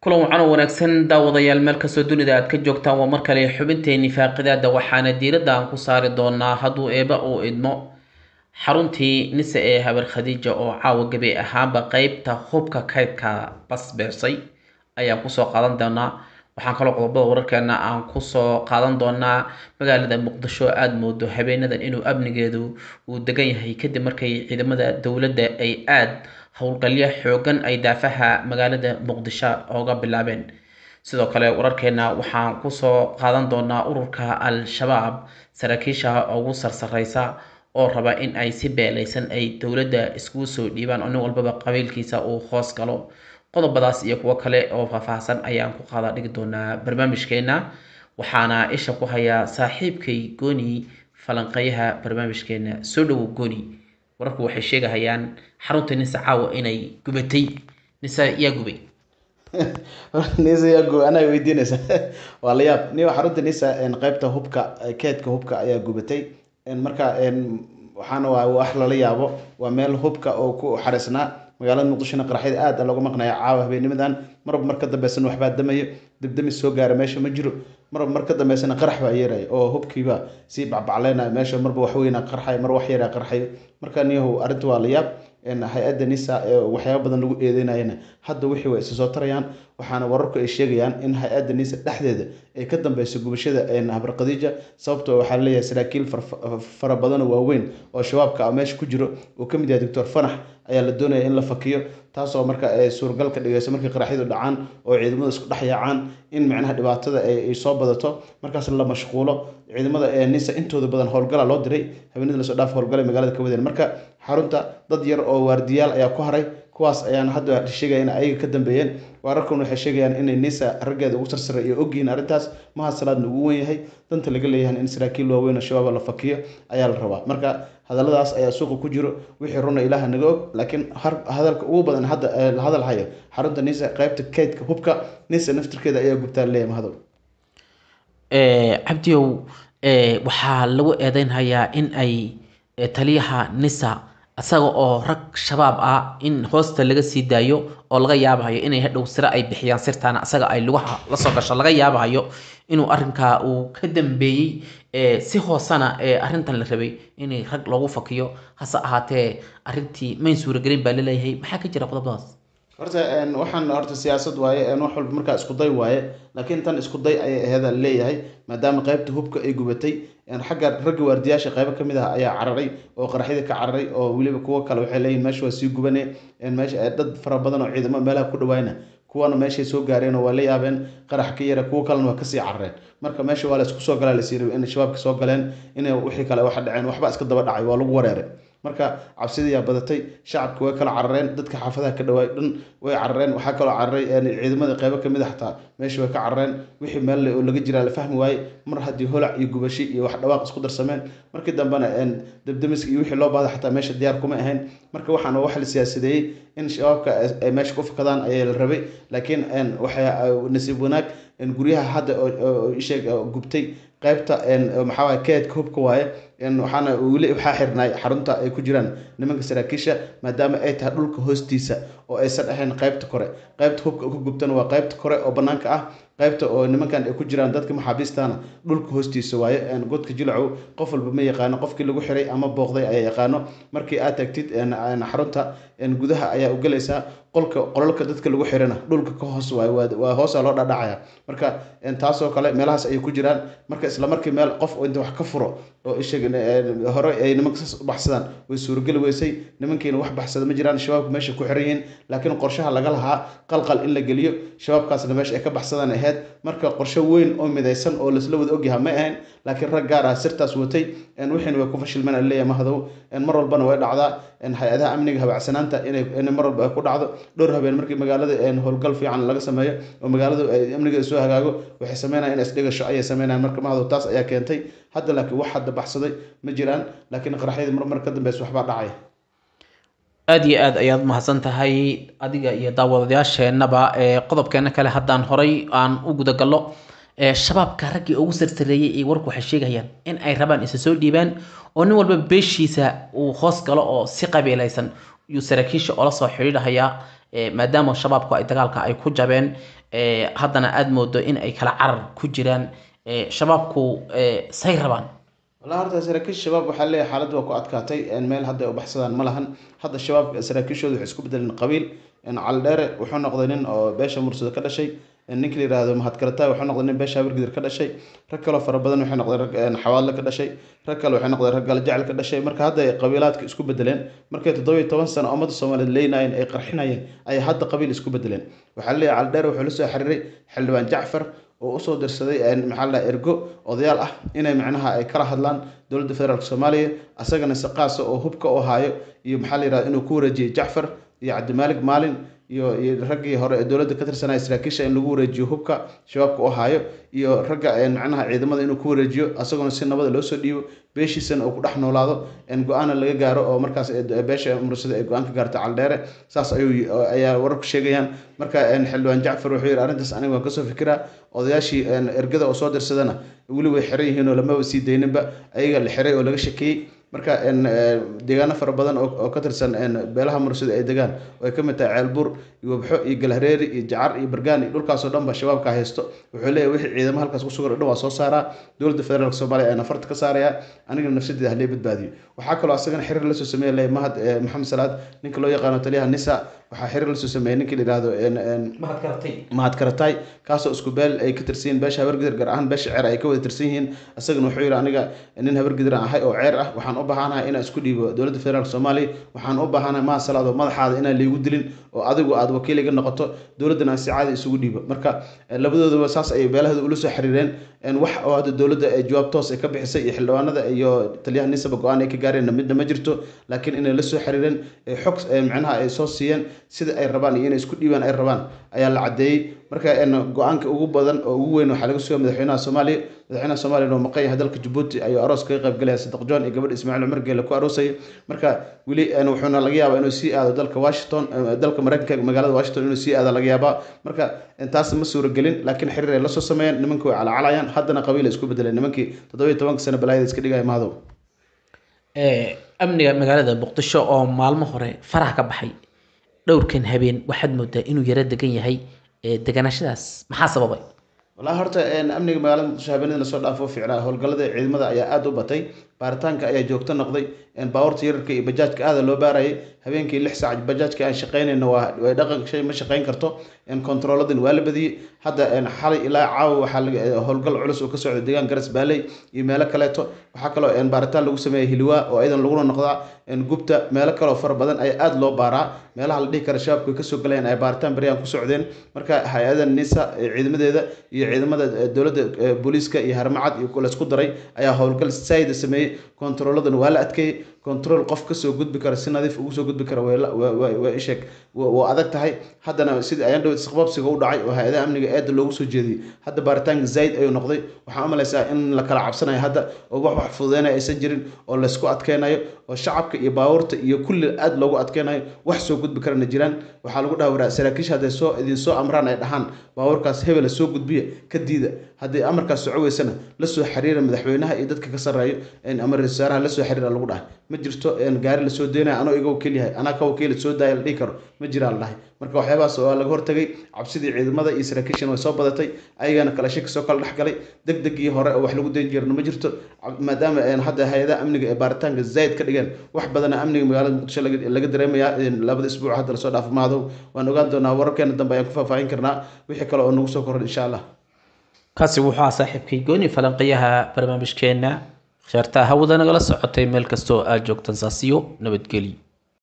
kulan wacan oo wanaagsan daawadayaal meel kastoo dunida aad ka joogtaan waa mar kale xubinteeni faaqidaada waxaana diiradda aan ku saari doonaa hadduu eeba uu idmo xaruntii nise ee habar khadiija oo caawa gabi ahaanba qeybta hubka kaydka basbeesay ayaan kusoo qaadan doonaa waxaan kaloo qodobada wararkeena aan kusoo qaadan doonaa magaalada muqdisho aada moodo habeenadan inuu amnigeedu uu degan yahay kadib markay ciidamada dowladda ay aada howlgalyo xoogan ay daafaha magaalada muqdisho ooga bilaabeen sidoo kale wararkeena waxaan kusoo qaadan doonaa ururka al-shabaab saraakiisha ugu sarsareysa oo raba in ay si beelaysan ay dowladda iskugu soo dhiibaan oo nin walbaba qabiilkiisa uu hoos galo qodobadaas iyo kuwo kale oo faahfaahsan ayaan ku qaada dhigi doonaa barnaamijkeena waxaana isha ku hayaa saaxiibkay gooni falanqeeyaha barnaamijkeena soo dhowow gooni wararku waxay sheegahayaan xarunta nisa caawa inay gubatay nisa yaa gubay nisa yaa gubay anaa weydiinaysa waa la yaab niyo xarunta nisa qeybta hubka keedka hubka ayaa gubatay marka waxaana waa wax lala yaabo waa meel hubka oo ku xareysnaa magaalada muqdishona qaraxyada aada looga maqnaya caawa habeenimadan marba mar ka dambeysana waxbaa damayo debdemis soo gaara meesha ma jiro marba mar ka dambeysana qarax baa yeeraya oo hubkiiba sii bacbacleynaya meesha marba waxweyna qarxayo mar wax yaraa qarxayo marka niyahu arrinta waa la yaab hay-adda nisa waxyaaba badan lagu eedeynayana hadda wixii way isa soo tarayaan waxaana wararku ay sheegayaan in hay-adda nisa dhexdeeda ay ka dambeyso gubashada habar khadiija sababtoo waxaa laleeyahay saraakiil fara badanoo waaweyn oo shabaabka a meesha ku jiro uu ka mid yahay doctor fanax ayaa la doonaya in la fakiyo taasoo marka ay suuragal ka dhigayso markii qaraxyadu dhacaan oo ciidamada isku dhex yaacaan in micnaha dhibaatada ay soo badato markaas la mashquulo ciidamada ee nisa intooda badan howlgala loo diray habeenada lasoo dhaaf howlgalay magaalada ka wadeen marka xarunta dad yar oo waardiyaal ayaa ku haray kuwaas ayaan hadda sheegaya in ayaga ka dambeeyeen wararkan waxay sheegayaan inay nisa raggeeda ugu sarsaray iyo ogyihiin arrintaas maha salaadna ugu wen yahay danta laga leeyahan in saraakiil waaweyn oo shabaaba la fakiyo ayaa la rabaa marka hadalladaas ayaa suuqa ku jiro wixii runa ilaaha naga og laakiin hadalka ugu badan hadda la hadal hayo xarunta nisa qeybta keydka hubka nisa naftirkeeda ayaa gubtaa leeyahay mahadow cabdiyow waxaa lagu eedeynhayaa in ay taliyaha nisa isaga oo rag shabaab ah in hoosta laga sii daayo oo laga yaabahayo inay hadhow sire ay bixiyaan sirtaana isaga ay lugaha lasoo gasho laga yaabahayo inuu arrinkaa uu ka dambeeyey si hoosana arrintan la rabay inay rag loogu fakiyo hase ahaatee arrintii mayn suuragelin baa laleeyahay maxaa ka jira qodobadaas horta waxaan horta siyaasad waaye wax walba markaa isku day waaye laakiin tan isku day ayay aheeda leeyahay maadaama qeybta hubka ay gubatay xagga ragga waardiyaasha qeybo kamid ah ayaa cararay oo qaraxyada ka cararay oo weliba kuwo kale waxay leeyihin meesha waa sii gubane meesha dad fara badan oo ciidamo meelaha ku dhawaayna kuwana meeshay soo gaareen oo waa la yaabeen qarax ka yara kuwo kalena waa kasii carareen marka meesha waa la isku soo galaa lasii rabay inay shabaabka soo galeen inay wixii kale waxa dhaceen waxba iska daba dhacay waa lagu wareeray marka cabsidayaa badatay shacabka way kala carareen dadka xaafadaha ka dhawaay dhan way carareen waxaa kaloo cararay ciidamada qeybo kamid a xataa meesha way ka carareen wixii meel oo laga jiraa la fahmi waaye mar haddii holac iyo gubashi iyo wax dhawaaq isku darsameen markii dambena debdemiska iyo wixii loo baahda xataa meesha diyaar kuma ahayn marka waxaana wax la siyaasadeeyey in shabaabka ay meesha ku fakadaan ayaa la rabay laakiin waxay nasiib wanaag guryaha hadda sheeg gubtay qeybta maxaa keedka hubka waaye waxaana weli waxaa xirnaay xarunta ay ku jiraan nimanka saraakiisha maadaama ay tahay dhulka hoostiisa oo aysan ahayn qeybta kore qeybta hubka ku gubtana waa qeybta kore oo banaanka ah qeybta oo nimankan ay ku jiraan dadka maxaabiistana dhulka hoostiisa waaye godka jilacow qof walba ma yaqaano qofkii lagu xiray ama booqday ayaa yaqaano markii aad tagtid xarunta gudaha ayaa u gelaysaa qolka qolalka dadka lagu xirana dhulka ka hoos waaye waa hoosa loo dhadhacaya marka taasoo kale meelahaas ayay ku jiraan marka isla markii meel qof inta wax ka furo oo isheg hore ay nimanka saas u baxsadaan way suurageli weysay nimankiina wax baxsada ma jiraan shabaabka meesha ku xiran yihiin laakiin qorshaha laga lahaa qalqal in la geliyo shabaabkaasna meesha ay ka baxsadaan ahayd marka qorshe weyn oo midaysan oo laisla wada ogyaha ma ahayn laakiin rag gaar ah sirtaas watay wixiina way ku fashilmeen leeyahay mahadow mar walbana way dhacdaa hay-adaha amniga habacsanaanta inay mar walba ay ku dhacdo dhowr habeen markii magaalada howlgal fiican laga sameeyo oo magaaladu amnigeeda soo hagaago waxay sameynayaan in isdhigasho ayay sameynayaan marka mahadow taas ayaa keentay hadda laakiin wax hadda baxsaday ma jiraan laakiin qaraxyadii mar mar ka dambeysa waxbaa dhacaya aada iyo aada ayaad mahadsan tahay adiga iyo daawadayaasheenaba qodobkeena kale haddaan horay aan u gudagallo shabaabka raggii ugu sarsareeyey ee warku waxay sheegayaan in ay rabaan isa soo dhiibaan oo nin walba beeshiisa uu hoos galo oo si qabiilaysan yuu saraakiisha oola soo xidhiidhayaa maadaama shabaabku ay dagaalka ay ku jabeen haddana aada moodo in ay kala carar ku jiraan shabaabku say rabaan walaa horta saraakiisha shabaab waxaa leeyahay xaaladda waa ku adkaatay meel hadda ay u baxsadaan ma lahan hadda shabaab saraakiishooda waxay isku bedeleen qabiil caldheere wuxuu noqday nin oo beesha mursado ka dhashay ninka la yihahdo mahadkarataay wuxuu noqday nin beesha habargidir ka dhashay rag kaloo fara badan waxay noqdeen rag xawaadle ka dhashay rag kale waxay noqdeen rag galajecel ka dhashay marka hadda ay qabiilaadka isku bedeleen markay toddobiyo toban sano ummadda soomaaliyeed leynayeen ay qarxinayeen ayay hadda qabiil isku bedeleen waxaa leeyahay caldheere wuxuu la soo xiriiray xildhibaan jacfar oo usoo dirsaday maxaa la ergo odayaal ah inay macnaha ay kala hadlaan dowladda federaalk soomaaliya asagana si qaasa oo hubka u haayo iyo maxaa la yihahda inuu ku wareejiyey jacfar iyo cabdimaalig maalin iyo iyo raggii hore ee dowladda ka tirsanaya saraakiisha in lagu wareejiyo hubka shabaabka u haayo iyo ragga macnaha ciidamada inuu ku wareejiyo asaguna si nabada loo soo dhiibo beeshiisana uu ku dhex noolaado go-aana laga gaaro oo markaas beesha mursada ay go-aan ka gaarta caldheere saas ayuu ayaa wararku sheegayaan marka xildhibaan jacfar wuxuu yihi arrintaas aniga waan kasoo fikiraa odayaashii ergada oo soo dirsadana weli way xiran yihiin oo lamaba sii dayninba ayaga la xiray oo laga shakeeyey marka deegaano fara badan oo ka tirsan beelaha mursada ay degaan oo ay ka mid tahay ceelbuur iyo wabxo iyo galhareeri iyo jacar iyo bargaan iyo dhulkaasoo dhan ba shabaabka haysto wuxuu leeyahy wixii ciidamo halkaas ku sugan o dhan waa soo saaraa dowladda federaalk soomaaliya ayaan afarta ka saarayaa anigana nafsadeeda halee badbaadiyo waxaa kaloo asagana xiriir lasoo sameeya leeyahy mahad maxamed salaad ninka loo yaqaano taliyaha nisa waxaa xiriir lasoo sameeyey ninka la yihahdo mahad karatay kaasoo isku beel ay ka tirsan yihiin beesha habargidir gaar ahaan beesha ceer ay ka wada tirsan yihiin isagana wuxuu yihi aniga nin habargidir aan ahay oo ceer ah waxaan u baahanahay inaan isku dhiibo dowladda federaalk soomaaliya waxaan u baahanahay mahad salaad oo madaxaada inaan laygu dilin oo adigu aada wakiil iga noqoto dowladdana aan si caadi isugu dhiibo marka labadoodaba saas ayay beelahooda ula soo xiriireen wax oo hadda dowladda ay jawaab toos ay ka bixisay iyo xildhibaanada iyo taliyaha nisaba go-aan ay ka gaareenna midna ma jirto laakiin inay la soo xiriireen xog macnaha ay soo siiyeen sida ay rabaan iyo inay isku dhiibaan ay rabaan ayaa la caddeeyey marka go-aanka ugu badan oo ugu weyn waxaa laga sugaya madaxweynaha soomaaliya madaxweynaha soomaaliya oo maqan yahay dalka jabuuti ayuu aroos kaga qayb galaya saddeq john iyo gabadh ismaaciil cumar geele ku aroosaya marka weli wuxuuna laga yaabaa inuu sii aado dalka washington dalka mareykanka magaalada washington inuu sii aado laga yaabaa marka taas ma suuragelin laakiin xiriir ay lasoo sameeyeen nimanka way calaacalayaan haddana qabiil ay isku bedeleen nimankii toddobiyo tobanka sano balaayada iska dhigaya mahadow amniga magaalada muqdisho oo maalmo hore faraha ka baxay dhowrkan habeen waxaad moodaa inuu yaro degan yahay deganashadaas maxaa sababay walahi horta amniga magaalada muqdisho habeenadii lasoo dhaafo ficnaa howlgallada ciidamada ayaa aada u batay baaritaanka ayaa joogto noqday baawarta yararka iyo bajaajka aada loo baarayay habeenkii lix saac bajaajka aan shaqaynayna waa way dhaqan shay ma shaqayn karto kontarooladin waa la badiyey hadda xalay ilaa caawa waxaa howlgal culus oo ka socda deegaan garas baaley iyo meelo kaleeto waxaa kaloo baaritaan lagu sameeyay hilwaa oo iyadan laguna noqdaa gubta meelo kaleo fara badan ayaa aada loo baaraa meelaha la dhihi kara shabaabku ay kasoo galayeen ay baaritaan baryaan ku socdeen marka hay-ada nisa ciidamadeeda iyo ciidamada dowladda booliiska iyo harmacad iyo laysku daray ayaa howlgal saayida sameeyey kontarooladan waa la adkeeyey control qof kasoo gudbi kara si nadiif ugu soo gudbi kara waa isheeg waa adag tahay haddana sidii ayaan dhawed isqababsiga u dhacay oo hay-adaha amniga eeda loogu soo jeediyey hadda baaritaanka zayd ayuu noqday waxaan u malaysaa in la kala cabsanayo hadda oo wax wax fududeynaya aysan jirin oo laysku adkeynayo oo shacabka iyo baabuurta iyo kulli aada loogu adkeynayo wax soo gudbi karana jiraan waxaa lagu dhaha waraa saraakiisha hadday soo idin soo amraan ay dhahaan baabuurkaas hebela soo gudbiya ka diida haddii amarkaas soco weysana la soo xiriira madaxweynaha iyo dadka ka sarreeyo ama ra-isul wasaaraha la soo xiriira lagu dhahay ma jirto gaari lasoo deynaya anoo iga wakiil yahay anaa ka wakiila soo daaya la dhihi karo ma jiraa la dhahay marka waxyaabahaas waa laga hortagay cabsidii ciidamada iyo saraakiishana way soo badatay ayagana kala shaki soo kala dhex galay deg degii hore oo wax lagu dayn jirana ma jirto maadaama hadda hay-adaha amniga ee baaritaanka zayd ka dhigeen wax badana amniga magaalada muqdisho laga dareemayaa labada isbuuc hadda lasoo dhaafo maadow waan ogaan doonaa wararkeena dambe ayaan ku faahfaahin karnaa wixii kale oo nagu soo koran insha allah kaasi wuxuu ahaa saaxiibkay gooni falanqayaha barnaamijkeena sheertaa hawada nagala socotay meel kastoo aad joogtan saasiyo nabadgelyo